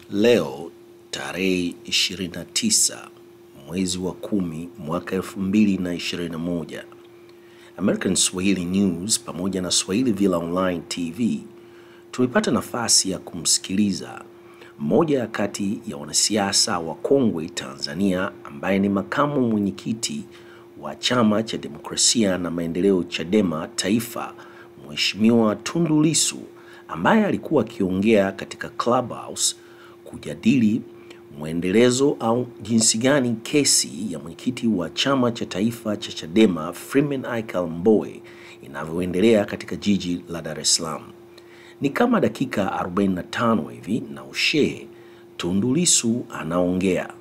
Leo tarehe 29 mwezi wa kumi mwaka 2021, American Swahili News pamoja na Swahili Villa Online TV tumepata nafasi ya kumsikiliza mmoja ya kati ya wanasiasa wa kongwe Tanzania ambaye ni makamu mwenyekiti wa Chama cha Demokrasia na Maendeleo Chadema Taifa, Mheshimiwa Tundu Lissu ambaye alikuwa akiongea katika Clubhouse kujadili mwendelezo au jinsi gani kesi ya mwenyekiti wa chama cha taifa cha Chadema Freeman Aikael Mbowe inavyoendelea katika jiji la Dar es Salaam. Ni kama dakika 45 hivi na ushee, Tundu Lissu anaongea.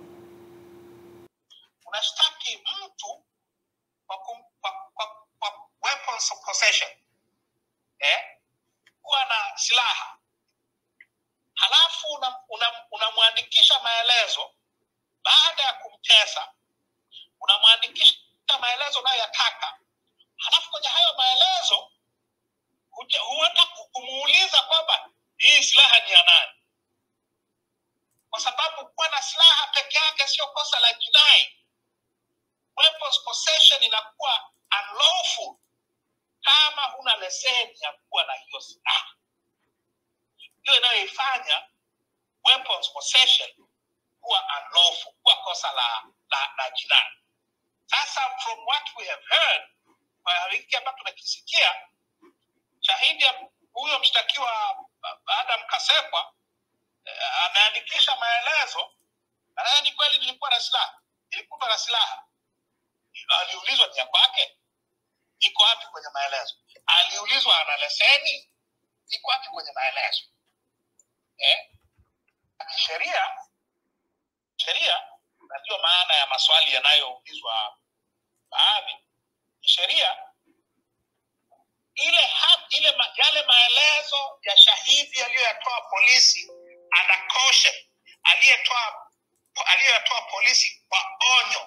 unashtaki mtu kwa, kum, kwa, kwa, kwa weapons of possession eh? kuwa na silaha halafu unamwandikisha una, una maelezo baada ya kumtesa unamwandikisha maelezo unayoyataka halafu kwenye hayo maelezo huenda kumuuliza kwamba hii silaha ni ya nani kwa sababu kuwa na silaha peke yake sio kosa la jinai weapons possession inakuwa unlawful kama huna leseni ya kuwa na hiyo silaha hiyo inayoifanya weapons possession kuwa unlawful kuwa kosa la, la, la jinai sasa from what we have heard kwa hiki ambacho tumekisikia shahidi huyo mshtakiwa adam kasekwa eh, ameandikisha maelezo na ni kweli nilikuwa na silaha nilikutwa na silaha aliulizwa ni ya kwake iko wapi kwenye maelezo aliulizwa ana leseni iko wapi kwenye maelezo eh? sheria sheria na ndio maana ya maswali yanayoulizwa baadhi sheria ile ha, ile ma, yale maelezo ya shahidi aliyoyatoa polisi ana caution aliyetoa aliyoyatoa polisi kwa onyo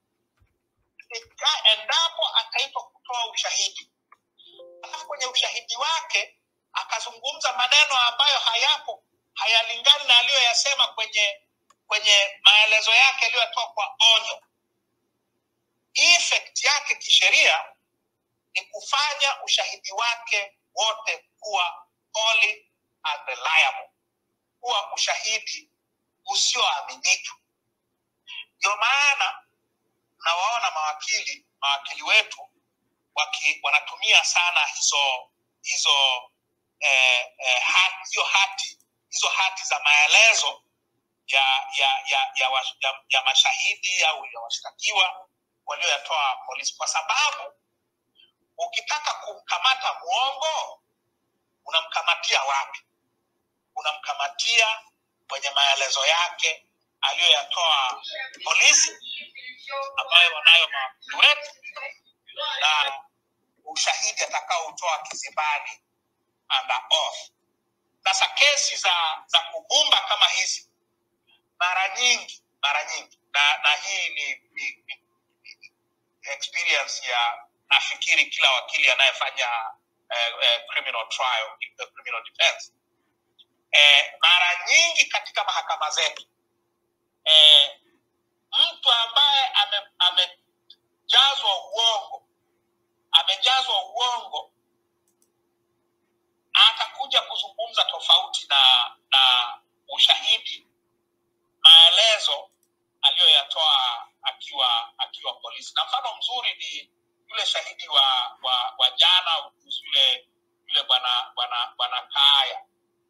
endapo ataitwa kutoa ushahidi alafu kwenye ushahidi wake akazungumza maneno ambayo hayapo hayalingani na aliyoyasema kwenye kwenye maelezo yake aliyoyatoa kwa onyo effect yake kisheria ni kufanya ushahidi wake wote kuwa wholly unreliable kuwa ushahidi usioaminika ndio maana nawaona mawakili mawakili wetu waki, wanatumia sana hizo hizo eh, eh, hati, hiyo hati hizo hati za maelezo ya ya ya ya, wa, ya, ya mashahidi au ya washtakiwa walioyatoa polisi kwa sababu ukitaka kumkamata mwongo unamkamatia wapi unamkamatia kwenye maelezo yake aliyoyatoa polisi ambayo wanayo mawakili wetu na ushahidi atakaoutoa kizibani under oath sasa kesi za za kubumba kama hizi mara nyingi mara nyingi na na hii ni, ni, ni, ni experience ya nafikiri kila wakili anayefanya eh, eh, criminal trial eh, criminal defense eh, mara nyingi katika mahakama zetu eh, mtu ambaye amejazwa ame uongo amejazwa uongo atakuja kuzungumza tofauti na na ushahidi maelezo aliyoyatoa akiwa akiwa polisi na mfano mzuri ni yule shahidi wa wa, wa jana kuhusu yule yule bwana bwana bwana kaya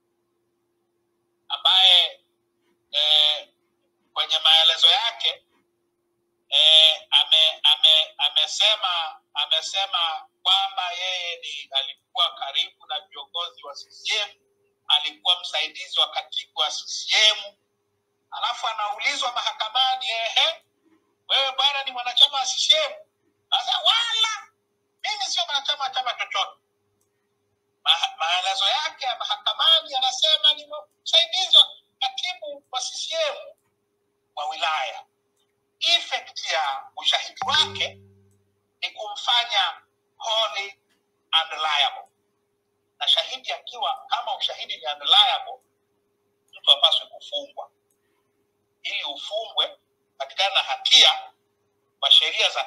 ambaye eh, kwenye maelezo yake eh, ame, ame, amesema amesema kwamba yeye ni alikuwa karibu na viongozi wa CCM, alikuwa msaidizi wa katibu wa CCM, alafu anaulizwa mahakamani, ehe, wewe bwana ni mwanachama wa CCM? Sasa wala mimi sio mwanachama wa chama chochote. Ma, maelezo yake ya mahakamani anasema ni msaidizi wa katibu wa CCM wa wilaya. Effect ya ushahidi wake ni kumfanya wholly unreliable, na shahidi akiwa kama ushahidi ni unreliable, mtu apaswe kufu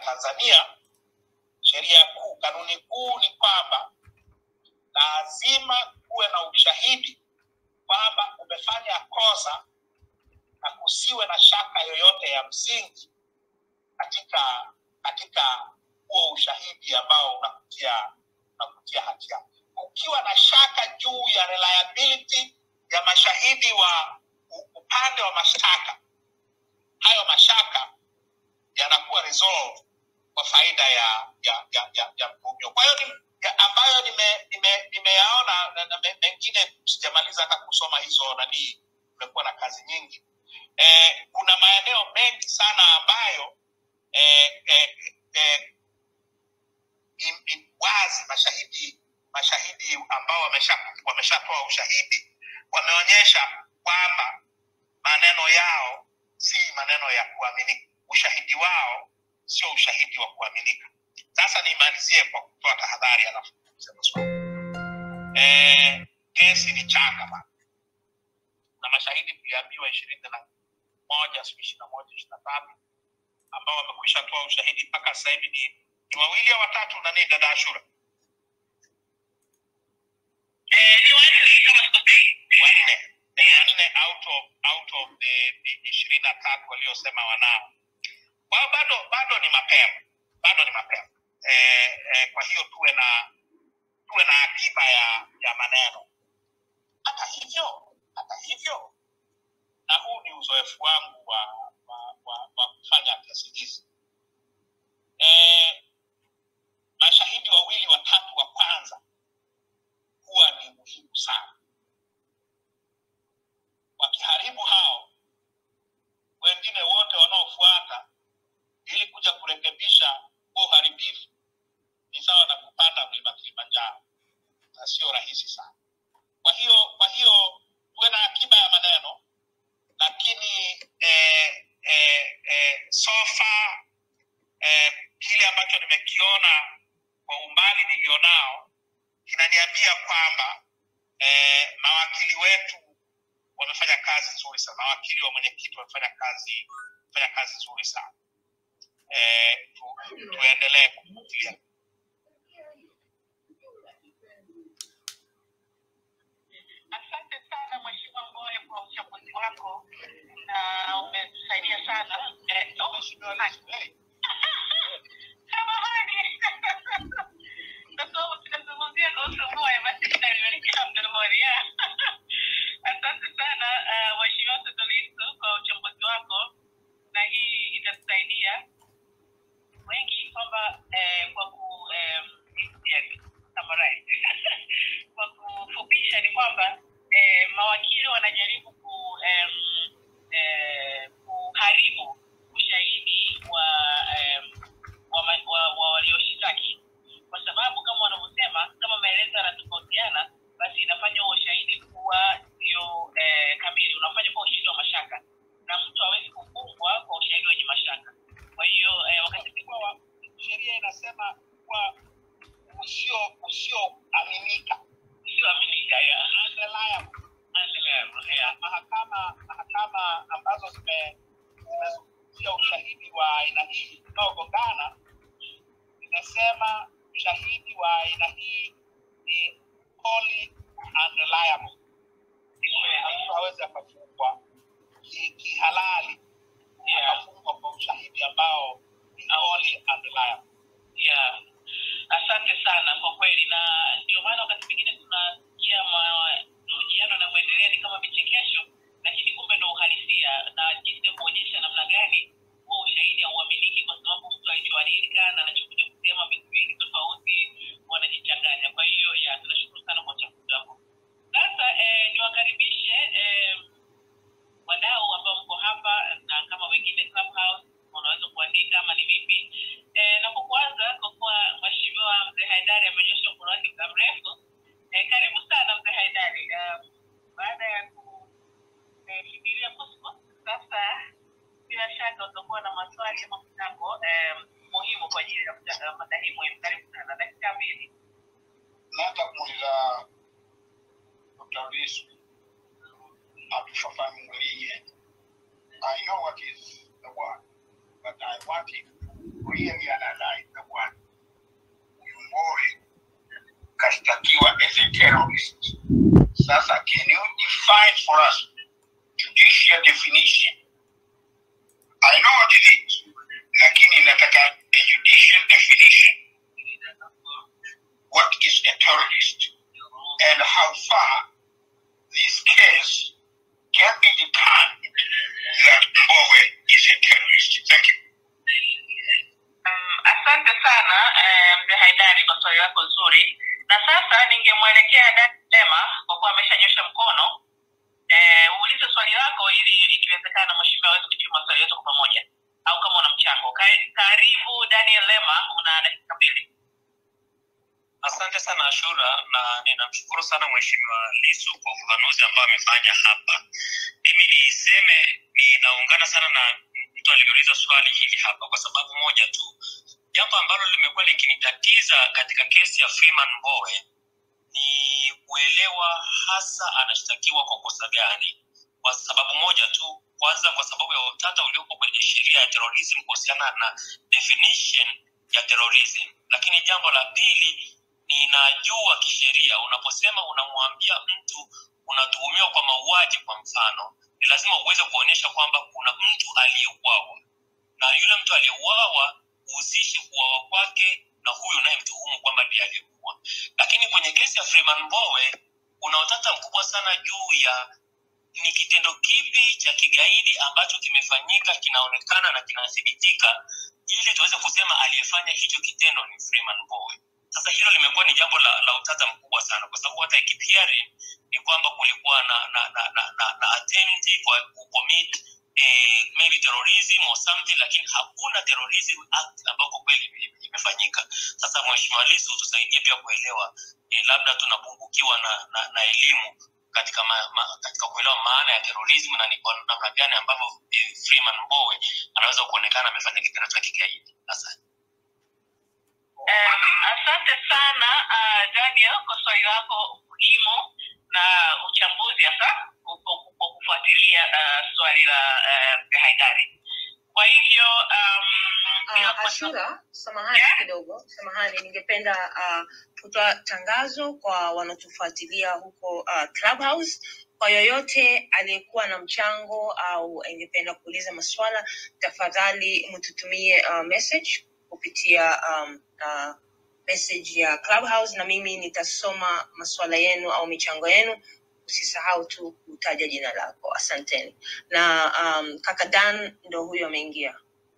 Tanzania, sheria kuu, kanuni kuu ni kwamba lazima kuwe na ushahidi kwamba umefanya kosa na kusiwe na shaka yoyote ya msingi katika katika huo ushahidi ambao unakutia unakutia hatia. Ukiwa na shaka juu ya reliability ya mashahidi wa u- upande wa mashtaka, hayo mashaka yanakuwa resolved kwa faida ya ya ya, ya, ya mtuhumiwa. Kwa hiyo ni ya ambayo nime- nime- nimeyaona na, na me- mengine sijamaliza hata kusoma hizo nanii, nimekuwa na kazi nyingi eh, kuna maeneo mengi sana ambayo eh, eh, eh, im- im- wazi mashahidi mashahidi ambao wamesha wameshatoa ushahidi wameonyesha kwamba maneno yao si maneno ya kuaminika ushahidi wao sio ushahidi wa kuaminika sasa nimalizie kwa kutoa tahadhari alafu kusema swali eh, kesi ni changa bana na mashahidi tuliambiwa ishirini na moja siku ishiri na moja ishiri na tatu ambao wamekwisha toa ushahidi mpaka sasa hivi ni ni wawili au watatu nani dada ashura Eh, ni wanne kama sikosei. wanne Eh, wanne out of out of the the ishirini na tatu waliosema wanao kwa hiyo bado bado ni mapema bado ni mapema eh, eh, kwa hiyo tuwe na tuwe na akiba ya ya maneno hata hivyo hata hivyo na huu ni uzoefu wangu wa wa, wa, wa kufanya kesi hizi eh, mashahidi wawili watatu wa kwanza huwa ni muhimu sana wakiharibu hao wengine wote wanaofuata ili kuja kurekebisha huo uharibifu ni sawa na kupanda mlima kilimanjaro na sio rahisi sana kwa hiyo kwa hiyo tuwe na akiba ya maneno lakini eh, eh, eh, so far eh, kile ambacho nimekiona kwa umbali nilionao kinaniambia kwamba eh, mawakili wetu wamefanya kazi nzuri sana mawakili wa mwenyekiti wamefanya kazi wamefanya kazi nzuri sana eh, tu, tuendelee kufuatilia Asante sana Mheshimiwa Mbowe kwa uchambuzi wako na umetusaidia sana. Eh, oh, hai. Samahani. Kwa sababu tunazungumzia kuhusu Mbowe, basi nitaliwekea mdomoni. Yeah. Asante sana uh, Mheshimiwa Tundu Lissu kwa uchambuzi wako, na hii itatusaidia wengi kwamba eh, kwa ku em, yani, summarize. kwa kufupisha ni kwamba eh, mawakili wanajaribu ku em, eh, kuharibu ushahidi wa em, wa, ma- wa, wa walioshitaki kwa sababu kama wanavyosema kama maelezo yanatofautiana basi inafanya huo ushahidi kuwa sio eh, kamili unafanya kuwa ushahidi wa mashaka na mtu hawezi kufungwa kwa ushahidi wenye mashaka kwa hiyo eh, wakati kwa sheria inasema kuwa usio usioaminika usioaminika ya unreliable undeniable, yeah. mahakama mahakama ambazo zime- zimezungumzia ushahidi wa aina hii unaogongana zimesema ushahidi wa aina hii ni wholly unreliable mtu hawezi akafungwa ki- kihalali akafungwa kwa ushahidi ambao ni wholly unreliable yeah. asante sana kwa kweli na ndio maana wakati mwingine tunasikia mahojiano yanavyoendelea ni kama vichekesho lakini kumbe ndo uhalisia na jinsi ya kuonyesha namna gani huo ushahidi hauaminiki kwa sababu mtu alichoandika na anachokuja kusema vitu vingi tofauti wanajichanganya kwa hiyo ya tunashukuru sana kwa uchambuzi wako sasa eh, niwakaribishe eh, wadau ambao mko hapa na kama wengine Clubhouse unaweza kuandika ama ni vipi e, na kwa kwanza kwa kuwa mheshimiwa mzee haidari amenyosha mkono wake muda mrefu e, karibu sana mzee haidari um, baada ya kufikiria kuskus sasa bila shaka utakuwa na maswali ama mchango um, muhimu kwa ajili ya kuta- mada hii muhimu karibu sana dakika mbili nataka kumuuliza Dr. Lissu atufafanulie. I know what is the word, but I want him to really terrorist. Sasa, can you define for us judicial definition? I know what it is, lakini nataka a judicial definition. What is a terrorist and how far this case can be determined that Mbowe is a terrorist. Thank you. Um, asante sana eh, mzee Haidari kwa swali lako zuri, na sasa ningemwelekea Dani Lema kwa kuwa ameshanyosha mkono eh, uulize swali lako ili ikiwezekana mheshimiwa aweze kujibu maswali yetu kwa pamoja, au kama una mchango. Ka- Karibu Daniel Lema, una dakika mbili. Asante sana Ashura, na ninamshukuru sana Mheshimiwa Lisu kwa ufafanuzi ambao amefanya hapa. Mimi niseme ninaungana sana na mtu aliyeuliza swali hili hapa kwa sababu moja tu. Jambo ambalo limekuwa likinitatiza katika kesi ya Freeman Mbowe ni kuelewa hasa anashtakiwa kwa kosa gani, kwa sababu moja tu. Kwanza, kwa sababu ya utata uliopo kwenye sheria ya terrorism kuhusiana na definition ya terrorism, lakini jambo la pili ninajua kisheria unaposema unamwambia mtu unatuhumiwa kwa mauaji kwa mfano ni lazima uweze kuonyesha kwamba kuna mtu aliyeuawa na yule mtu aliyeuawa uhusishe kuuawa kwake na huyu unayemtuhumu kwamba ndiye aliyekuwa lakini kwenye kesi ya freeman mbowe kuna utata mkubwa sana juu ya ni kitendo kipi cha kigaidi ambacho kimefanyika kinaonekana na kinathibitika ili tuweze kusema aliyefanya hicho kitendo ni freeman mbowe sasa hilo limekuwa ni jambo la, la utata mkubwa sana kwa sababu hata ikipiari ni kwamba kulikuwa na na na na, na, na attempt kwa kucommit eh, maybe terrorism or something lakini hakuna terrorism act ambako kweli ime- imefanyika sasa mheshimiwa lisu tusaidie pia kuelewa eh, labda tunapungukiwa na, na, na elimu katika ma, ma, katika kuelewa maana ya terrorism na ni kwa namna gani ambavyo eh, freeman mbowe anaweza kuonekana amefanya kitendo cha kigaidi asante Um, asante sana uh, Daniel kwa swali lako muhimu na uchambuzi hasa kwa- kwa kwa kufuatilia uh, swali la uh, Haidari. Kwa hivyo um, bila Uh, kuweka- Ashura, samahani kidogo, samahani, ningependa uh, kutoa tangazo kwa wanaotufuatilia huko uh, Clubhouse. Kwa yoyote aliyekuwa na mchango au angependa kuuliza maswala, tafadhali mtutumie uh, message kupitia um, uh, message ya Clubhouse na mimi nitasoma maswala yenu au michango yenu. Usisahau tu kutaja jina lako. Asanteni. Na um, kaka Dan ndo huyo ameingia.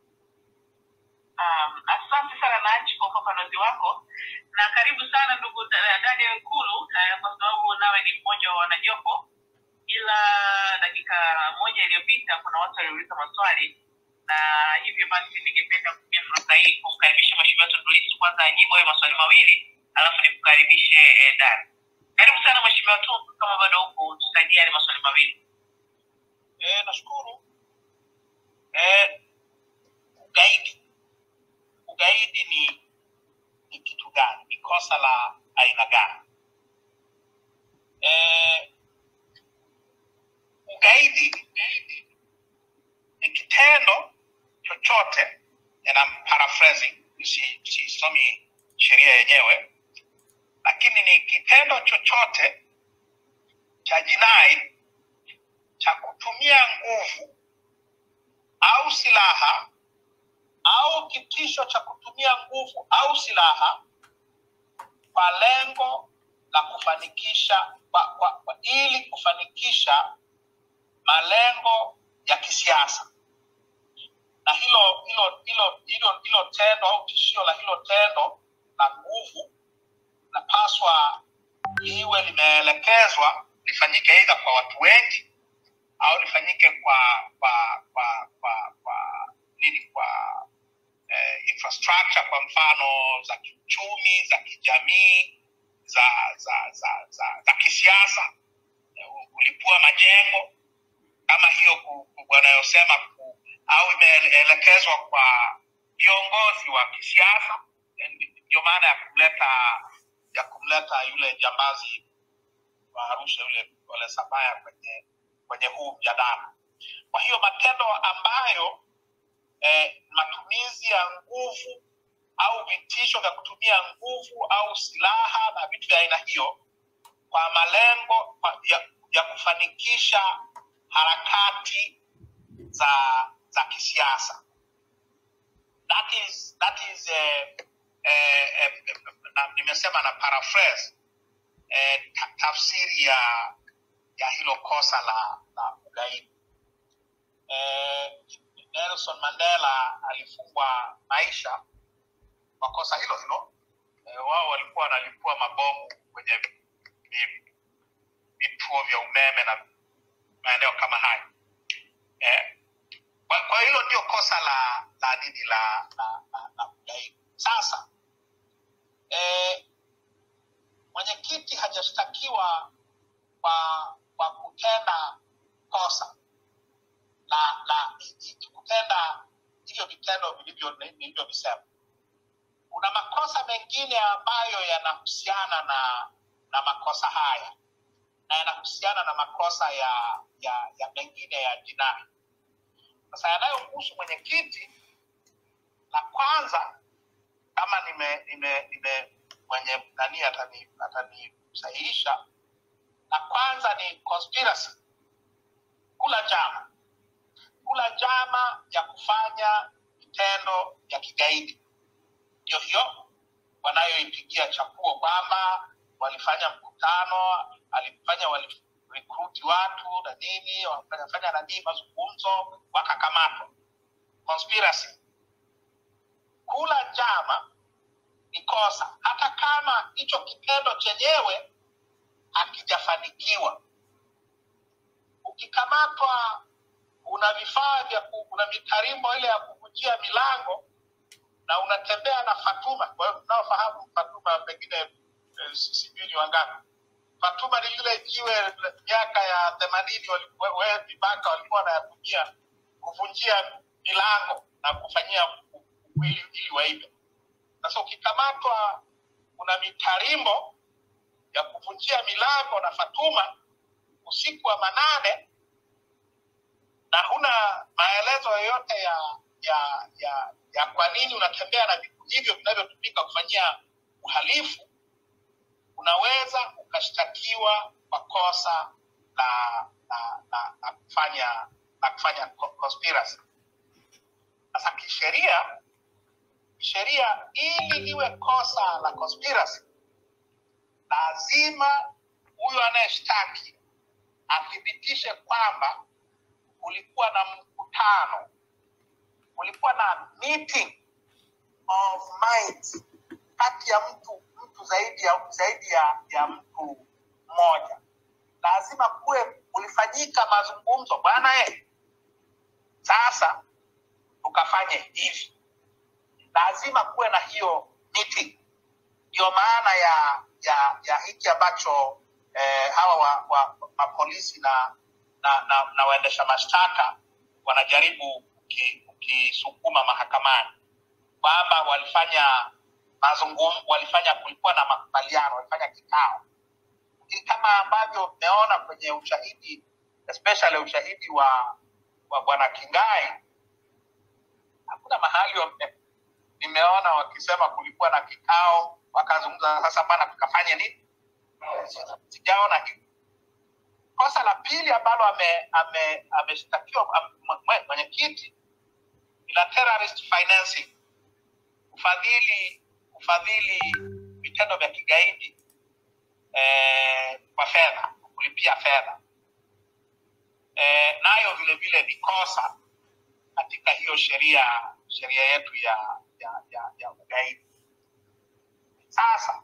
um, asante sana Naji kwa ufafanuzi wako na karibu sana ndugu Da- Daniel Nkulu uh, kwa sababu nawe ni mmoja wa wanajopo, ila dakika moja iliyopita kuna watu waliuliza maswali na hivyo basi ningependa kutumia fursa hii kumkaribisha mheshimiwa Tundu Lissu kwanza ajibu hayo maswali mawili alafu nikukaribishe eh, Dan. Karibu sana mheshimiwa Tundu, kama bado huko tusaidie yale maswali mawili. Eh, nashukuru. Eh, ugaidi ugaidi ni ni kitu gani? Ni kosa la aina gani? Eh, ugaidi ni kitendo chochote, and I'm paraphrasing, si- sisomi sheria yenyewe, lakini ni kitendo chochote cha jinai cha kutumia nguvu au silaha au kitisho cha kutumia nguvu au silaha kwa lengo la kufanikisha kwa, kwa, kwa, ili kufanikisha malengo ya kisiasa na hilo hilo hilo hilo hilo tendo au tishio la hilo tendo la nguvu napaswa liwe limeelekezwa lifanyike aidha kwa watu wengi au lifanyike kwa kwa kwa kwa kwa nini kwa eh, infrastructure kwa mfano za kiuchumi za kijamii za za za za, za kisiasa eh, kulipua majengo kama hiyo ku- ku- wanayosema ku, au imeelekezwa kwa viongozi wa kisiasa Eh, ndio maana ya kumleta ya kumleta yule jambazi wa Arusha yule Ole Sabaya kwenye kwenye huu mjadala. Kwa hiyo matendo ambayo eh, matumizi ya nguvu au vitisho vya kutumia nguvu au silaha na vitu vya aina hiyo kwa malengo kwa- ya, ya kufanikisha harakati za za kisiasa that is that is eh, eh, eh, na, nimesema na paraphrase eh, ta, tafsiri ya ya hilo kosa la la ugaidi eh, Nelson Mandela alifungwa maisha kwa kosa hilo hilo eh, wao walikuwa wanalipua mabomu kwenye vi- vituo vya umeme na maeneo kama hayo eh, kwa, kwa hilo ndio kosa la la nini la la, la, la ugaidi sasa eh, mwenyekiti hajashtakiwa kwa kwa kutenda kosa la la i- i- kutenda hivyo vitendo vilivyo nilivyovisema kuna makosa mengine ambayo yanahusiana na na makosa haya na yanahusiana na makosa ya ya ya mengine ya jinai sasa yanayomhusu mwenyekiti la kwanza kama nime nime nime mwenye nani atani atanisahihisha la kwanza ni conspiracy kula njama kula njama ya kufanya vitendo vya kigaidi ndio hiyo wanayoipigia chapuo kwamba walifanya mkutano alifanya walirekruti watu na nini wakafanya nanii mazungumzo wakakamatwa conspiracy kula njama ni kosa hata kama hicho kitendo chenyewe hakijafanikiwa ukikamatwa una vifaa vya ku- una mitarimbo ile ya kuvunjia milango na unatembea na Fatuma. Kwa hiyo unaofahamu Fatuma pengine eh, si- sijui ni wangapi. Fatuma ni lile jiwe la- miaka ya themanini wewe vibaka walikuwa wanayatumia kuvunjia milango na kufanyia u- u- ili, ili waibe. Sasa ukikamatwa una mitarimbo ya kuvunjia milango na Fatuma usiku wa manane na huna maelezo yoyote ya ya ya ya kwa nini unatembea na vitu hivyo vinavyotumika kufanyia uhalifu unaweza ukashtakiwa kwa kosa la la, la, la kufanya la kufanya co- conspiracy sasa kisheria kisheria ili liwe kosa la conspiracy lazima huyo anayeshtaki athibitishe kwamba kulikuwa na mkutano kulikuwa na meeting of minds kati ya mtu mtu zaidi ya zaidi ya, ya mtu mmoja lazima kuwe kulifanyika mazungumzo bwana e sasa tukafanye hivi lazima kuwe na hiyo meeting ndio maana ya ya ya hiki ambacho eh, hawa wa, wa, mapolisi na na, na, na waendesha mashtaka wanajaribu kuki- kukisukuma mahakamani kwamba walifanya mazungumzo walifanya kulikuwa na makubaliano walifanya kikao lakini kama ambavyo mmeona kwenye ushahidi especially ushahidi wa wa bwana kingai hakuna mahali wame- nimeona wakisema kulikuwa na kikao wakazungumza sasa bana tukafanye nini sijaona hivi kosa la pili ambalo ame- ame- ameshtakiwa ame mwe- mwenyekiti ni la terrorist financing kufadhili kufadhili vitendo vya kigaidi eh, kwa fedha kulipia fedha eh, nayo vile vile ni kosa katika hiyo sheria sheria yetu ya ya, ya, ya ugaidi sasa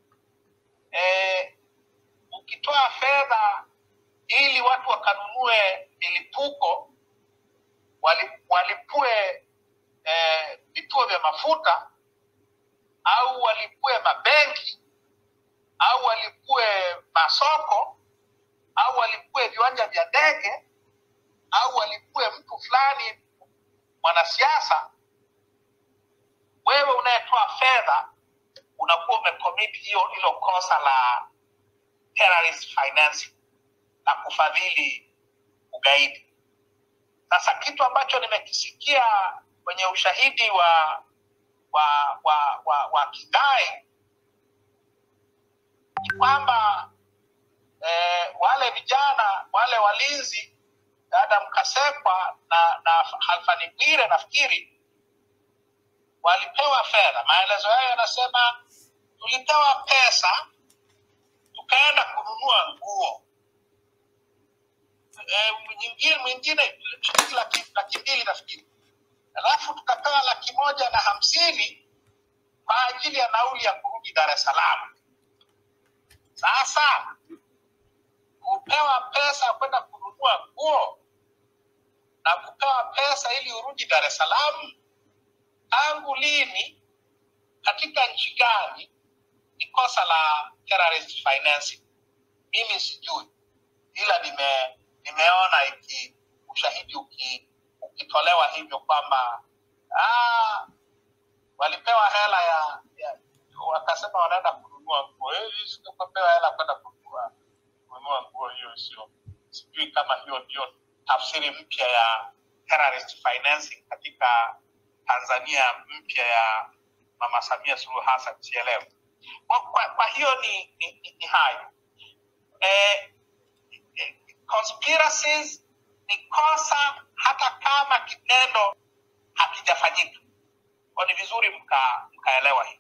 eh, ukitoa fedha ili watu wakanunue milipuko wali, walipue eh, vituo vya mafuta au walipue mabenki au walipue masoko au walipue viwanja vya ndege au walipue mtu fulani mwanasiasa wewe unayetoa fedha unakuwa umecommit hiyo hilo kosa la terrorist financing na kufadhili ugaidi sasa kitu ambacho nimekisikia kwenye ushahidi wa wa wa wa, wa kidai ni kwamba eh, wale vijana wale walinzi Adam Kasekwa na, na Halfani Bwire nafikiri walipewa fedha. Maelezo yao yanasema tulipewa pesa tukaenda kununua nguo e, nyingine mwingine shilingi laki, laki mbili nafikiri, alafu tukapewa laki moja na hamsini kwa ajili ya nauli ya kurudi Dar es Salaam. Sasa kupewa pesa kwenda kununua nguo na kupewa pesa ili urudi Dar es Salaam, tangu lini, katika nchi gani ni kosa la terrorist financing? Mimi sijui, ila nime nimeona iki ushahidi uki, ukitolewa hivyo kwamba ah, walipewa hela ya, ya wakasema wanaenda kununua nguo. Eh, sisi tukapewa hela kwenda kununua kununua nguo, hiyo sio, sijui kama hiyo ndio tafsiri mpya ya terrorist financing katika Tanzania mpya ya Mama Samia Suluhu Hassan, sielewi. Kwa, kwa, kwa hiyo ni, ni, ni, ni hayo eh, eh, conspiracies ni kosa hata kama kitendo hakijafanyika. Kwa ni vizuri mka, mkaelewa hii.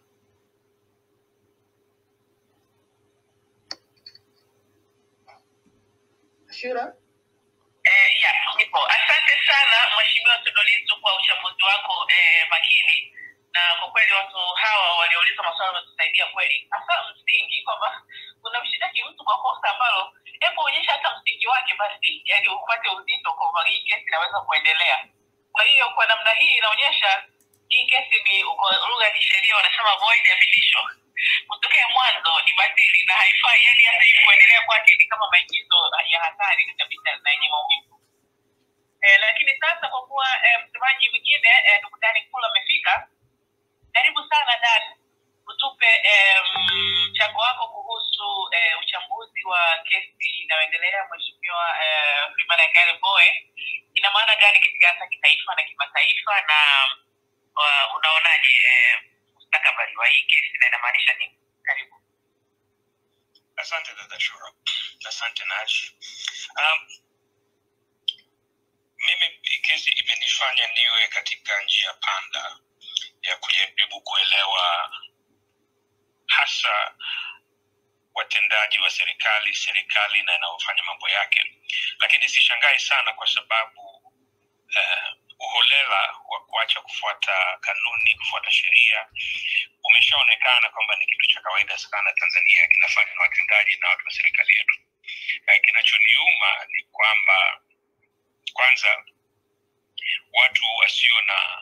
Shura? Eh, ya, nipo. Asante sana Mheshimiwa Tundu Lissu kwa uchambuzi wako eh, makini, na kwa kweli watu hawa waliouliza maswali wametusaidia kweli, hasa msingi kwamba unamshitaki mtu kwa kosa ambalo, hebu onyesha hata msingi wake basi, yani upate uzito kwamba hii kesi inaweza kuendelea. Kwa hiyo kwa namna hii inaonyesha hii kesi ni kwa lugha ya kisheria wanasema void abilisho kutokea mwanzo ni batili na haifai, yani hata hii kuendelea kwake ni kama maingizo ya hatari kabisa na yenye maumivu. Eh, lakini sasa kwa kuwa eh, msemaji mwingine eh, ndugu Dani Kula amefika, karibu sana Dan, utupe eh, mchango wako kuhusu eh, uchambuzi wa kesi inayoendelea mheshimiwa eh, Freeman Aikael Mbowe. Ina maana gani katika hasa kitaifa na kimataifa, na uh, unaonaje eh, mustakabali wa hii kesi na inamaanisha nini? Karibu. Asante dada Shura, asante Naji. Um, mimi kesi imenifanya niwe katika njia panda ya kujaribu kuelewa hasa watendaji wa serikali, serikali na inayofanya mambo yake, lakini sishangai sana kwa sababu uh, uholela wa kuacha kufuata kanuni, kufuata sheria umeshaonekana kwamba ni kitu cha kawaida sana Tanzania, kinafanywa na watendaji na watu wa serikali yetu. Na kinachoniuma ni kwamba kwanza watu wasio na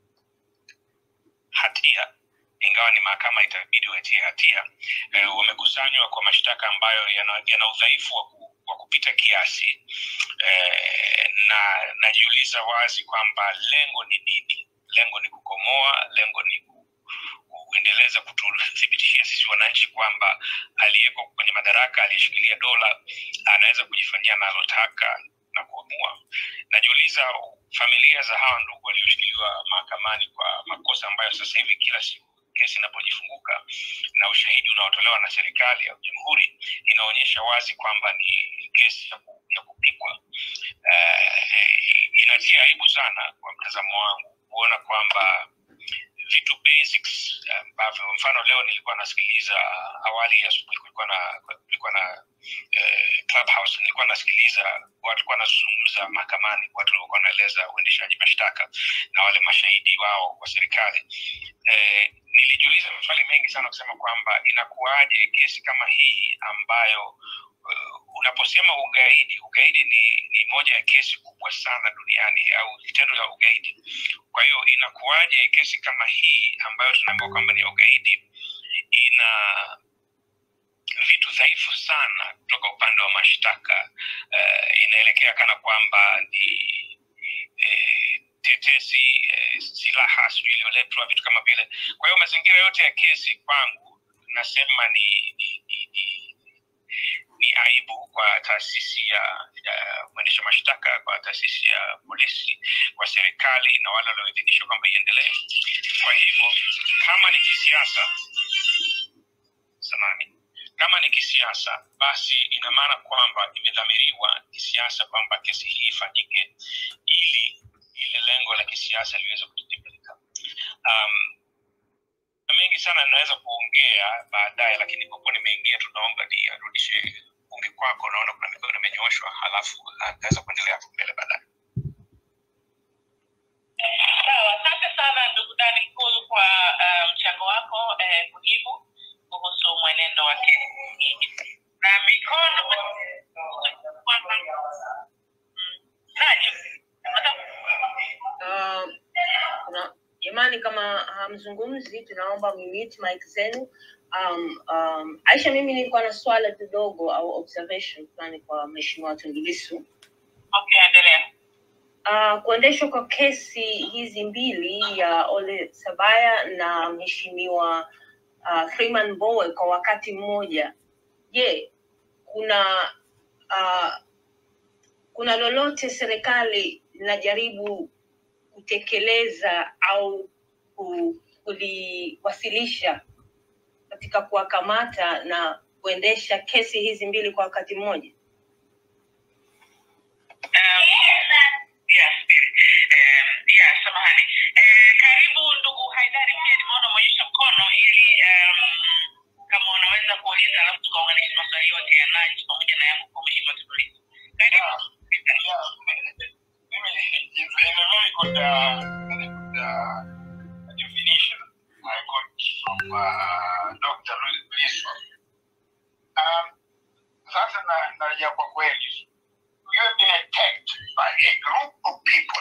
hatia ingawa ni mahakama itabidi watie hatia e, wamekusanywa kwa mashtaka ambayo yana, yana udhaifu wa, ku, wa kupita kiasi e, na najiuliza wazi kwamba lengo ni nini lengo ni kukomoa lengo ni ku, kuendeleza kututhibitishia sisi wananchi kwamba aliyeko kwenye madaraka aliyeshikilia dola anaweza kujifanyia analotaka na kuamua najiuliza familia za hawa ndugu walioshikiliwa mahakamani kwa makosa ambayo sasa hivi kila siku kesi inapojifunguka na ushahidi unaotolewa na serikali au jamhuri inaonyesha wazi kwamba ni kesi ya, ku, ya kupikwa uh, inatia aibu sana kwa mtazamo wangu kuona kwamba vitu basics ambavyo uh, mfano leo nilikuwa nasikiliza awali asubuhi kulikuwa na kulikuwa na eh, clubhouse nilikuwa nasikiliza watu walikuwa wanazungumza mahakamani watu walikuwa wanaeleza uendeshaji mashtaka na wale mashahidi wao wa serikali eh, nilijiuliza maswali mengi sana kusema kwamba inakuwaje kesi kama hii ambayo uh, unaposema ugaidi ugaidi ni, ni moja ya kesi kubwa sana duniani au vitendo vya ugaidi kwa hiyo inakuwaje kesi kama hii ambayo tunaambiwa kwamba ni ya ugaidi ina vitu dhaifu sana kutoka upande wa mashtaka uh, inaelekea kana kwamba ni eh, tetesi eh, silaha sijui iliyoletwa vitu kama vile kwa hiyo mazingira yote ya kesi kwangu nasema ni ni, ni, ni ni aibu kwa taasisi ya, ya mwendesha mashtaka kwa taasisi ya polisi kwa serikali na wale walioidhinishwa kwamba iendelee kwa hivyo kama ni kisiasa samani kama ni kisiasa basi ina maana kwamba imedhamiriwa kisiasa kwamba kesi hii ifanyike ili ile lengo la kisiasa liweze kutimilika um, na mengi sana naweza kuongea baadaye lakini kwa kuwa nimeingia tunaomba ni arudishe bunge kwako naona kuna mikono imenyooshwa halafu ataweza kuendelea hapo mbele baadaye Sawa, asante sana ndugu Dani Kulu kwa uh, mchango wako eh, muhimu kuhusu mwenendo wa kesi hii. na mikono Mm, Najib, Uh, kuna jamani kama hamzungumzi tunaomba mumute mic zenu um, um, aisha mimi nilikuwa na swala kidogo au observation fulani kwa mheshimiwa Tundu Lissu okay, endelea. uh, kuendeshwa kwa kesi hizi mbili ya Ole Sabaya na mheshimiwa uh, Freeman Mbowe kwa wakati mmoja. Je, kuna uh, kuna lolote serikali linajaribu kutekeleza au ku- kuliwasilisha katika kuwakamata na kuendesha kesi hizi mbili kwa wakati mmoja? Um, yeah, spirit. Um, yeah, samahani. Eh, karibu ndugu Haidari, pia nimeona umeonyesha mkono ili um, kama unaweza kuuliza alafu tukaunganisha maswali yote ya Nanji pamoja na yangu kwa mheshimiwa Tundu Lissu. Karibu. Mimi it's a very good, uh, very good uh, definition I got from uh, Dr. Lissu. Um, sasa na narejea kwa kweli, you have been attacked by a group of people.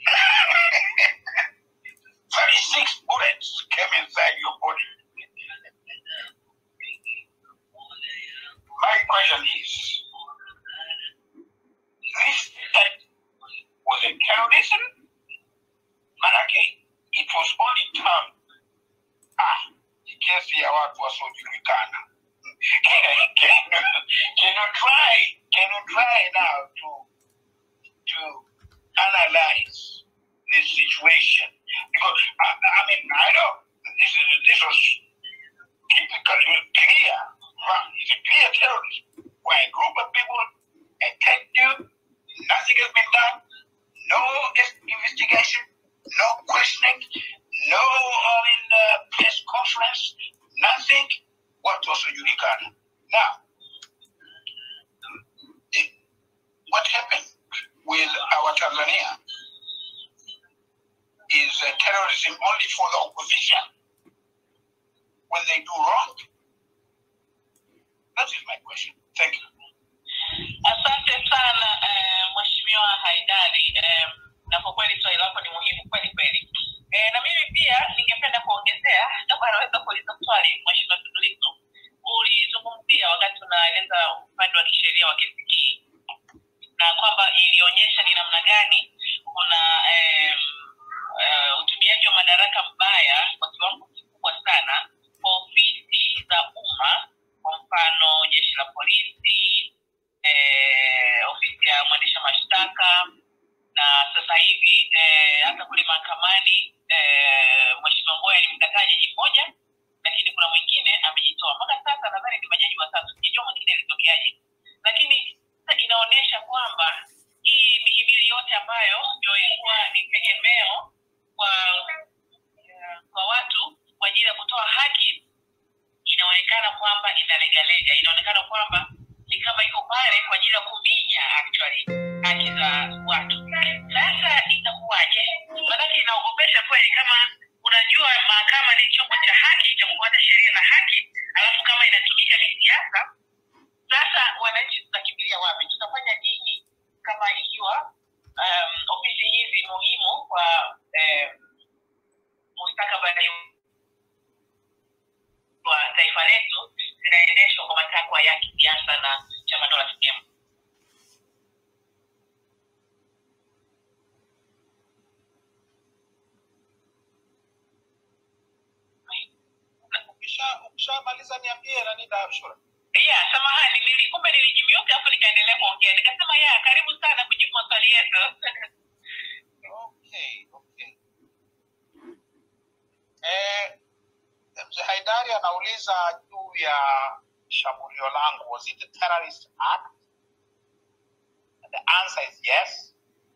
36 bullets came inside your body. My question is, this attack was it terrorism? Manake, it was only termed, ah, ni kesi ya watu wasiojulikana. Can, can, can you try, can you try now to, to analyze this situation? Because, I, I mean, I know this, is, this was typical, it was clear, huh? it's a clear terrorism. Where a group of people attacked you, nothing has been done, no investigation, no questioning, no I mean, uh, press conference, nothing. What was Yulikana? Now, it- what happened with our Tanzania is uh, terrorism only for the opposition when they do wrong? That is my question. Thank you. Asante sana eh, mheshimiwa Haidari eh, na kwa kweli swali lako ni muhimu kweli kweli. Eh, na mimi pia ningependa kuongezea, kama anaweza kuuliza swali mheshimiwa Tundu Lissu, ulizungumzia wakati unaeleza upande wa kisheria wa kesi hii na kwamba ilionyesha ni namna gani kuna eh, eh, utumiaji wa madaraka mbaya kwa kiwango kikubwa sana kwa ofisi za umma, kwa mfano jeshi la polisi eh, ofisi ya mwendesha mashtaka na sasa hivi eh, hata kule mahakamani eh, mheshimiwa Mbowe ni mkataa jaji mmoja lakini kuna mwingine amejitoa mpaka sasa nadhani ni majaji watatu sijajua mwingine ilitokeaje lakini sasa inaonyesha kwamba hii mihimili yote ambayo ndio ilikuwa ni tegemeo kwa kwa watu kwa ajili ya kutoa haki inaonekana kwamba inalegalega inaonekana kwamba ni kama iko pale kwa ajili ya kuminya actually haki za watu sasa itakuwaje manake inaogopesha kweli kama unajua mahakama ni chombo cha haki cha kufuata sheria na haki alafu kama inatumika kisiasa sasa wananchi tutakimbilia wapi tutafanya nini kama ikiwa um, ofisi hizi muhimu kwa um, mustakabali wa taifa letu zinaendeshwa kwa matakwa ya kisiasa na chama dola CCM. Ukisha- ukishamaliza niambie nani Ashura. Yeah, samahani, nili kumbe nilijimiuka hapo nikaendelea kuongea. Nikasema ya karibu sana kujibu maswali yetu. Okay, okay. Eh, mzee Haidari anauliza juu ya shambulio langu was it a terrorist act And the answer is yes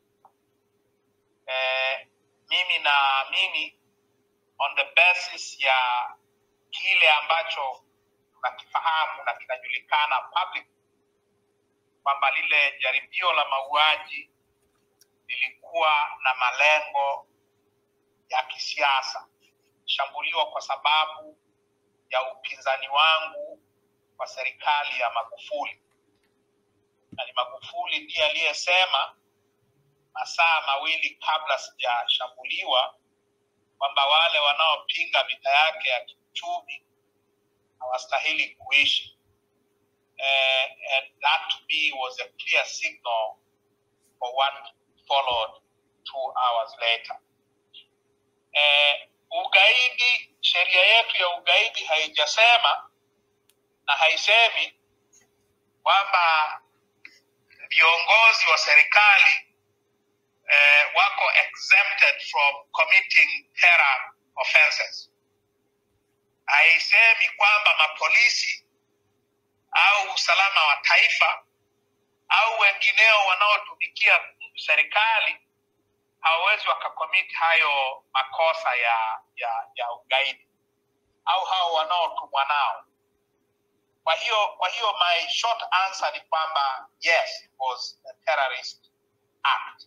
eh, mimi naamini on the basis ya kile ambacho tunakifahamu na kinajulikana public kwamba lile jaribio la mauaji lilikuwa na malengo ya kisiasa shambuliwa kwa sababu ya upinzani wangu kwa serikali ya magufuli na ni magufuli ndiye aliyesema masaa mawili kabla sijashambuliwa kwamba wale wanaopinga vita yake ya kiuchumi hawastahili kuishi uh, and that to me was a clear signal for what followed two hours later eh, ugaidi sheria yetu ya ugaidi haijasema na haisemi kwamba viongozi wa serikali eh, wako exempted from committing terror offenses haisemi kwamba mapolisi au usalama wa taifa au wengineo wanaotumikia serikali hawawezi wakakomit hayo makosa ya ya ya ugaidi au hao wanaotumwa nao kwa hiyo kwa hiyo my short answer ni kwamba yes it was a terrorist act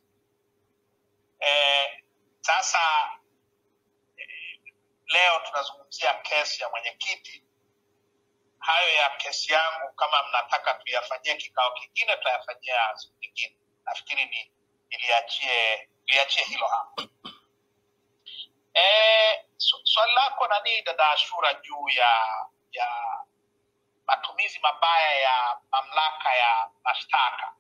eh, sasa eh, leo tunazungumzia kesi ya mwenyekiti hayo ya kesi yangu kama mnataka tuyafanyie kikao kingine tutayafanyia siku nyingine nafikiri ni niliachie niliachie hilo hapo e, swali lako nanii dada ashura juu ya ya matumizi mabaya ya mamlaka ya mashtaka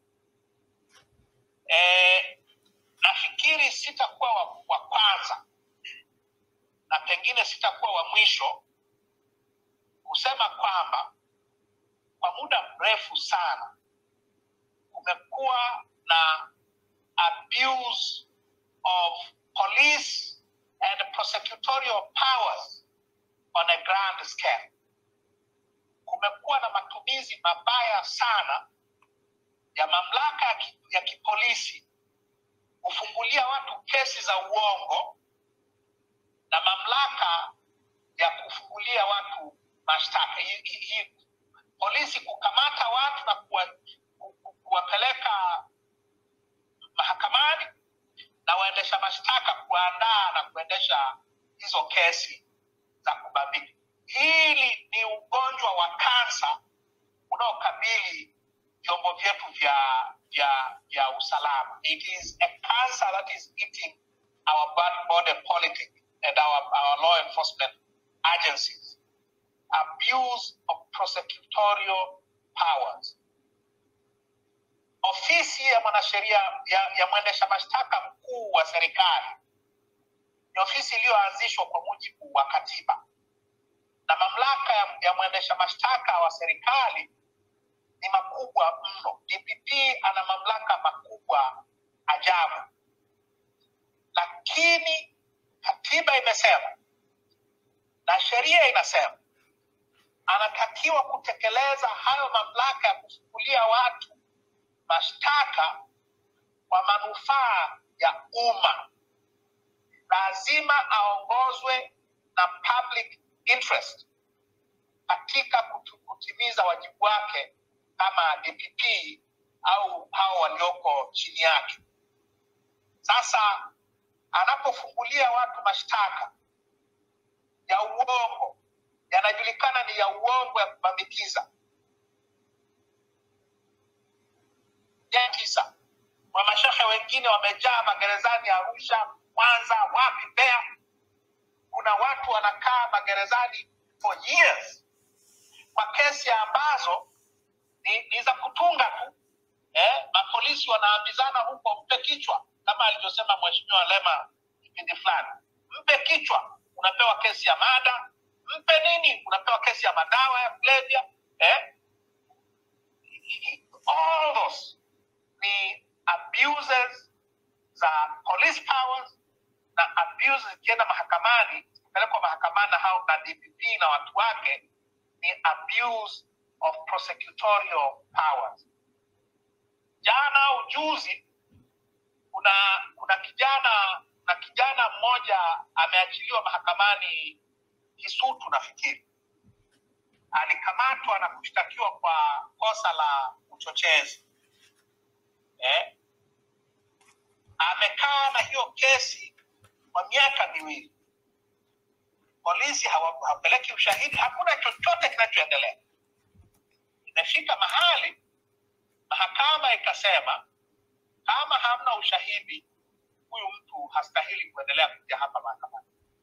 e, nafikiri sitakuwa wa, wa kwanza na pengine sitakuwa wa mwisho kusema kwamba kwa muda mrefu sana kumekuwa na abuse of police and prosecutorial powers on a grand scale kumekuwa na matumizi mabaya sana ya mamlaka ya, ki, ya kipolisi kufungulia watu kesi za uongo na mamlaka ya kufungulia watu mashtaka hi, hi, hi, polisi kukamata watu na kuwa, ku, ku, kuwapeleka mahakamani na waendesha mashtaka kuandaa na kuendesha hizo kesi za kubambika hili ni ugonjwa wa kansa unaokabili vyombo vyetu vya vya vya usalama it is a cancer that is eating our body politic and our, our law enforcement agencies abuse of prosecutorial powers ofisi ya mwanasheria ya, ya mwendesha mashtaka mkuu wa serikali ni ofisi iliyoanzishwa kwa mujibu wa katiba na mamlaka ya, ya mwendesha mashtaka wa serikali ni makubwa mno dpp ana mamlaka makubwa ajabu lakini katiba imesema na sheria inasema anatakiwa kutekeleza hayo mamlaka ya kufungulia watu mashtaka kwa manufaa ya umma lazima aongozwe na public interest katika kutu- kutimiza wajibu wake kama dpp au hao walioko chini yake sasa anapofungulia watu mashtaka ya uongo yanajulikana ni ya uongo ya kubambikiza ya tisa wamashehe wengine wamejaa magerezani arusha mwanza wapi mbeya kuna watu wanakaa magerezani for years kwa kesi ambazo ni, ni za kutunga tu eh, mapolisi wanaambizana huko mpe kichwa kama alivyosema mheshimiwa lema kipindi fulani mpe kichwa unapewa kesi ya mada mpe nini unapewa kesi ya madawa ya kulevya eh? all those ni abuses za police powers na abuses zikienda mahakamani zikipelekwa mahakamani na hao na dpp na watu wake ni abuse of prosecutorial powers. Jana au juzi kuna kuna kijana na kijana mmoja ameachiliwa mahakamani Kisutu nafikiri, alikamatwa na kushtakiwa kwa kosa la uchochezi eh? Amekaa na hiyo kesi kwa miaka miwili, polisi hawa- hawapeleki ushahidi, hakuna chochote kinachoendelea. Imefika mahali mahakama ikasema kama hamna ushahidi, huyu mtu hastahili kuendelea kuja hapa mahakamani.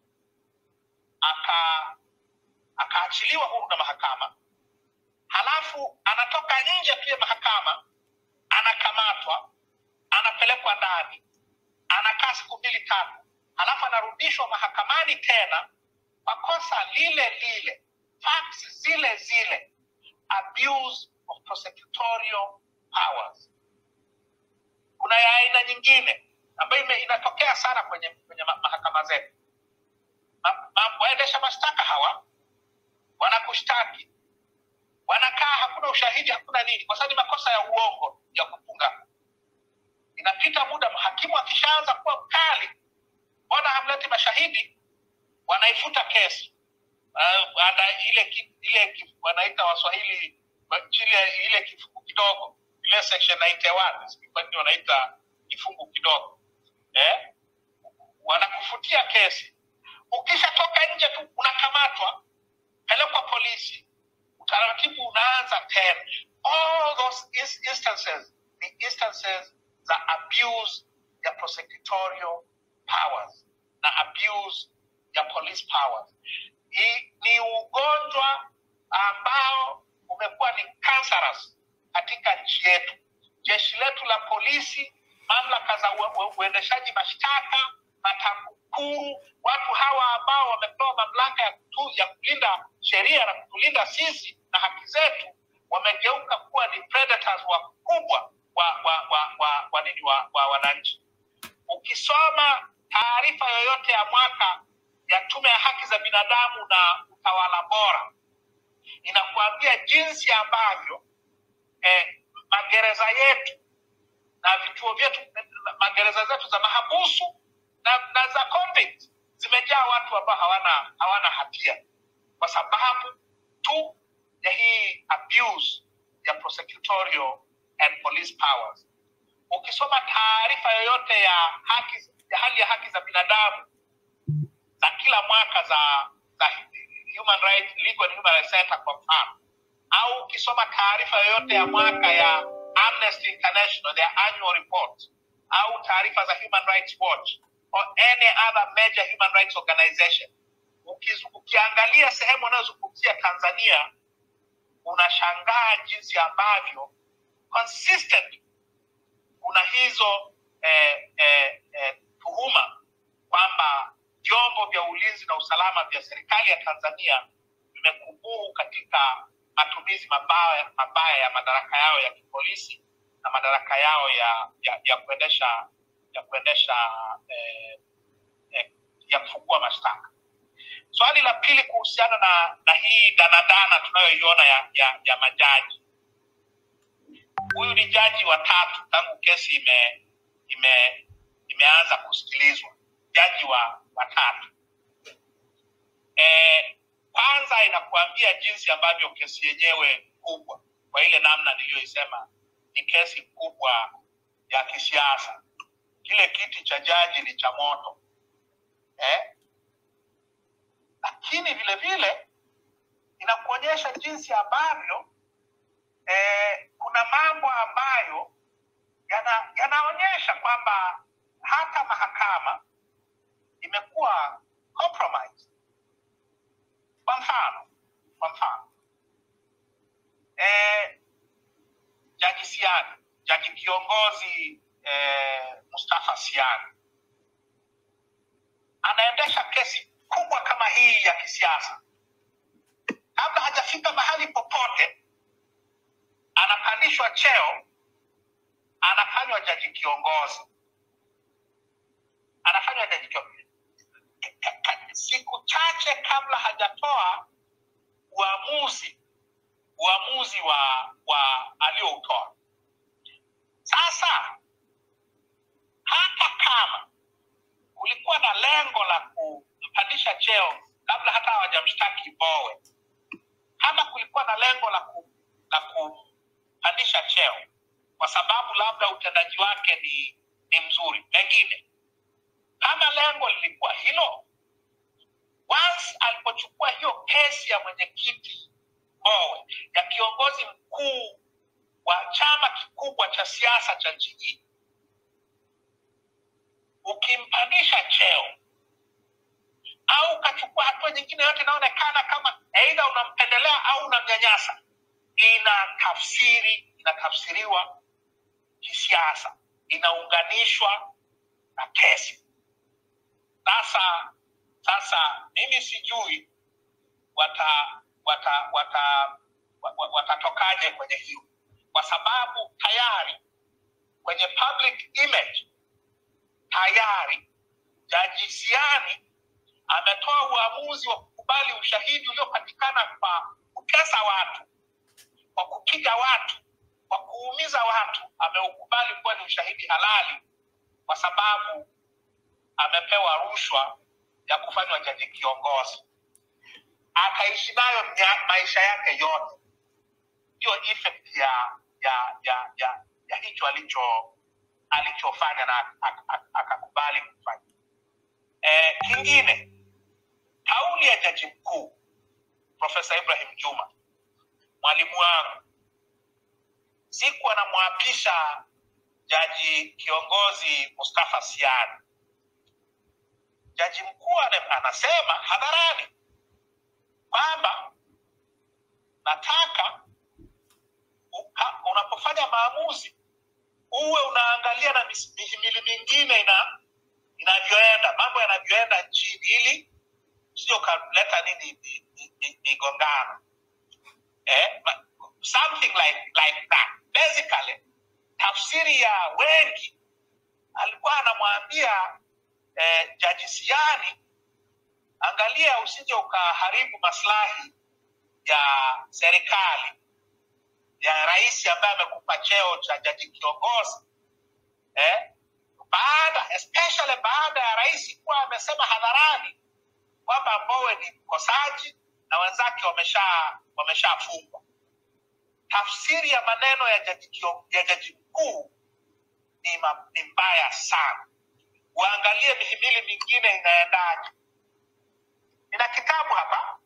Aka akaachiliwa huru na mahakama, halafu anatoka nje pia mahakama, anakamatwa, anapelekwa ndani, anakaa siku mbili tatu, halafu anarudishwa mahakamani tena kwa kosa lile lile, facts zile zile, abuse of prosecutorial powers. Kuna ya aina nyingine ambayo ime- inatokea sana kwenye kwenye ma- mahakama zetu. Ma- ma- Waendesha mashtaka hawa wanakushtaki, wanakaa, hakuna ushahidi, hakuna nini, kwa sababu ni makosa ya uongo ya kufunga. Inapita muda, hakimu akishaanza kuwa mkali, mbona hamleti mashahidi, wanaifuta kesi uh, ana ile ki, ile ki, wanaita Waswahili wa- chile ile kifungu kidogo ile section 91 sijui kwa nini wanaita kifungu kidogo eh? Wanakufutia kesi, ukishatoka nje tu unakamatwa, pelekwa polisi, utaratibu unaanza tena. All those is- instances ni instances za abuse ya prosecutorial powers na abuse ya police powers. Hii ni ugonjwa ambao umekuwa ni cancerous katika nchi yetu. Jeshi letu la polisi, mamlaka za ue- ue- uendeshaji mashtaka, matakukuru, watu hawa ambao wamepewa mamlaka ya, kutu, ya kulinda sheria na kutulinda sisi na haki zetu, wamegeuka kuwa ni predators wakubwa wa wa wa wa, wa, nini wa, wa wananchi ukisoma taarifa yoyote ya mwaka ya tume ya haki za binadamu na utawala bora inakuambia jinsi ambavyo eh, magereza yetu na vituo vyetu magereza zetu za mahabusu na, na za convict zimejaa watu ambao hawana hawana hatia kwa sababu tu ya hii abuse ya prosecutorial and police powers ukisoma taarifa yoyote ya haki ya hali ya haki za binadamu za kila mwaka za za human rights legal and human rights center kwa mfano au ukisoma taarifa yoyote ya mwaka ya amnesty international their annual report au taarifa za human rights watch or any other major human rights organization Ukizu, ukiangalia sehemu unayozungumzia tanzania unashangaa jinsi ambavyo consistent kuna hizo eh, eh, eh, tuhuma kwamba vyombo vya ulinzi na usalama vya serikali ya Tanzania vimekubuhu katika matumizi mabaya, mabaya ya madaraka yao ya kipolisi na madaraka yao ya ya, ya kuendesha ya kuendesha eh, eh, ya kufungua mashtaka. Swali la pili kuhusiana na na hii danadana tunayoiona ya, ya, ya majaji huyu ni jaji wa tatu tangu kesi ime, ime, imeanza kusikilizwa jaji wa watatu e, kwanza inakuambia jinsi ambavyo kesi yenyewe kubwa kwa ile namna niliyoisema ni kesi kubwa ya kisiasa kile kiti cha jaji ni cha moto eh? lakini vile vile inakuonyesha jinsi ambavyo eh, kuna mambo ambayo yana- yanaonyesha kwamba hata mahakama imekuwa compromised. Kwa mfano, kwa mfano eh, jaji Siani, jaji kiongozi eh, Mustafa Siani anaendesha kesi kubwa kama hii ya kisiasa, kabla hajafika mahali popote anapandishwa cheo, anafanywa jaji kiongozi, anafanywa jaji kiongozi. Ka- ka- Siku chache kabla hajatoa uamuzi uamuzi wa wa aliyoutoa. Sasa hata kama kulikuwa na lengo la kumpandisha cheo kabla hata hawajamshtaki Mbowe, kama kulikuwa na lengo la ku, la kumpandisha cheo kwa sababu labda utendaji wake ni ni mzuri, pengine kama lengo lilikuwa hilo, once alipochukua hiyo kesi ya mwenyekiti Mbowe ya kiongozi mkuu wa chama kikubwa cha siasa cha nchi hii, ukimpandisha cheo au ukachukua hatua nyingine yote inaonekana kama aidha unampendelea au unamnyanyasa, ina tafsiri inatafsiriwa kisiasa, inaunganishwa na kesi. Sasa sasa mimi sijui wata wata wata wa- wa- watatokaje kwenye hiyo, kwa sababu tayari kwenye public image tayari Jaji Siani ametoa uamuzi wa kukubali ushahidi uliopatikana kwa kutesa watu, kwa kupiga watu, kwa kuumiza watu. Ameukubali kuwa ni ushahidi halali kwa sababu amepewa rushwa ya kufanywa jaji kiongozi, akaishi nayo mya- maisha yake yote. Ndiyo effect ya ya ya ya, ya hicho alicho alichofanya na ak- ak- akakubali kufanya. Eh, kingine kauli ya jaji mkuu Profesa Ibrahim Juma, mwalimu wangu, siku anamwapisha jaji kiongozi Mustafa Siani, jaji mkuu ana- anasema hadharani kwamba nataka uka- unapofanya maamuzi uwe unaangalia na mis- mihimili mingine ina inavyoenda mambo yanavyoenda nchini ili sio ukaleta nini mi- mi- mi- migongano eh, ma- something like like that basically tafsiri ya wengi alikuwa anamwambia eh, jaji siani angalia usije ukaharibu maslahi ya serikali ya rais ambaye amekupa cheo cha jaji kiongozi eh? baada especially baada ya rais kuwa amesema hadharani kwamba Mbowe ni mkosaji na wenzake wamesha wameshafungwa. Tafsiri ya maneno ya jaji, kio- ya jaji mkuu ni, ma, ni mbaya sana. Uangalie mihimili mingine inaendaje. Nina kitabu hapa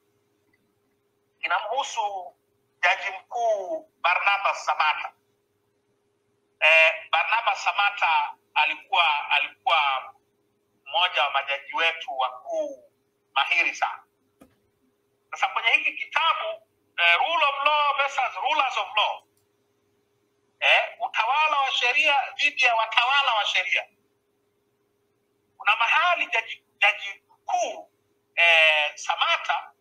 kinamhusu jaji mkuu Barnabas Samata. Eh, Barnabas Samata alikuwa alikuwa mmoja wa majaji wetu wakuu mahiri sana. Sasa kwenye hiki kitabu eh, rule of law versus rulers of law eh, utawala wa sheria dhidi ya watawala wa sheria, kuna mahali jaji, jaji mkuu eh, Samata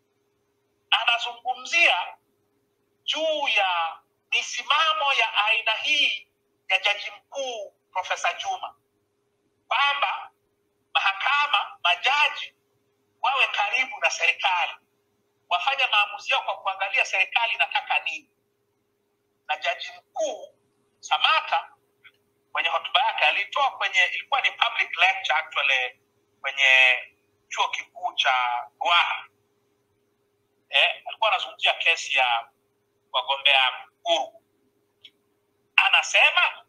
anazungumzia juu ya misimamo ya aina hii ya jaji mkuu Profesa Juma kwamba mahakama, majaji wawe karibu na serikali, wafanye maamuzi yao kwa kuangalia serikali inataka nini. Na jaji mkuu Samata kwenye hotuba yake alitoa kwenye, ilikuwa ni public lecture actually kwenye chuo kikuu cha Ruaha eh, alikuwa anazungumzia kesi ya wagombea huru. Anasema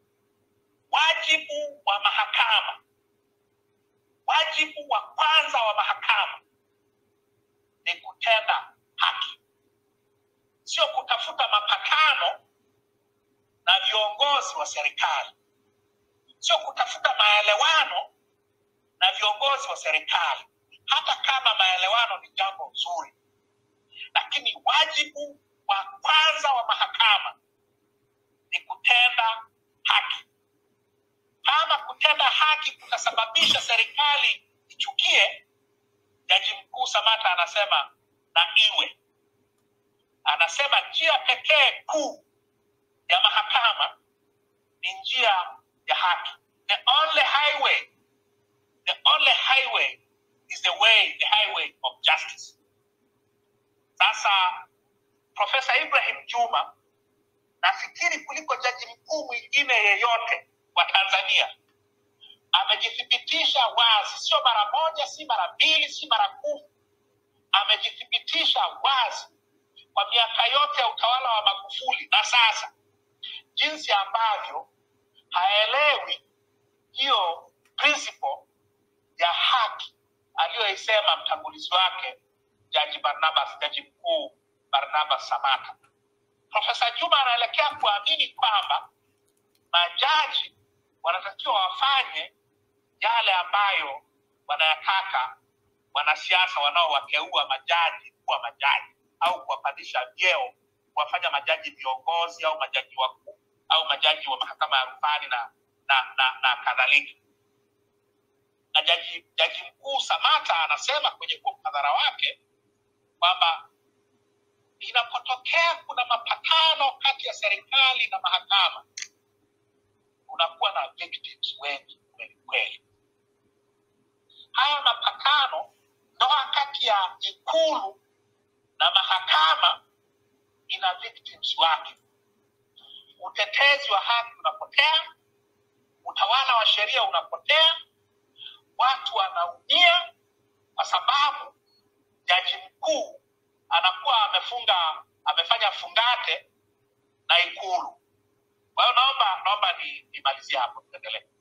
wajibu wa mahakama, wajibu wa kwanza wa mahakama ni kutenda haki, sio kutafuta mapatano na viongozi wa serikali, sio kutafuta maelewano na viongozi wa serikali, hata kama maelewano ni jambo zuri, lakini wajibu wa kwanza wa mahakama ni kutenda haki. Kama kutenda haki kutasababisha serikali ichukie, jaji mkuu Samata anasema na iwe, anasema njia pekee kuu ya mahakama ni njia ya haki. The only highway, the only highway is the way, the highway of justice. Sasa Profesa amejithibitisha wazi, sio mara moja, si mara mbili, si mara kumi, amejithibitisha wazi kwa miaka yote ya utawala wa Magufuli na sasa, jinsi ambavyo haelewi hiyo principle ya haki aliyoisema mtangulizi wake Jaji Barnabas, jaji mkuu Barnabas Samata. Profesa Juma anaelekea kuamini kwamba majaji wanatakiwa wafanye yale ambayo wanayataka wanasiasa wanaowateua majaji kuwa majaji au kuwapandisha vyeo, kuwafanya majaji viongozi au majaji wakuu au majaji wa mahakama ya rufani na, na, na, na kadhalika. Na jaji, jaji mkuu Samata anasema kwenye huo mhadhara wake kwamba inapotokea kuna mapatano kati ya serikali na mahakama, kunakuwa na victims wengi kweli kweli. Haya mapatano, ndoa kati ya ikulu na mahakama ina victims wake. Utetezi wa haki unapotea, utawala wa sheria unapotea, watu wanaumia kwa sababu jaji mkuu anakuwa amefunga amefanya fungate na ikulu. Kwa hiyo naomba naomba ni- nimalizie hapo, tuendelee.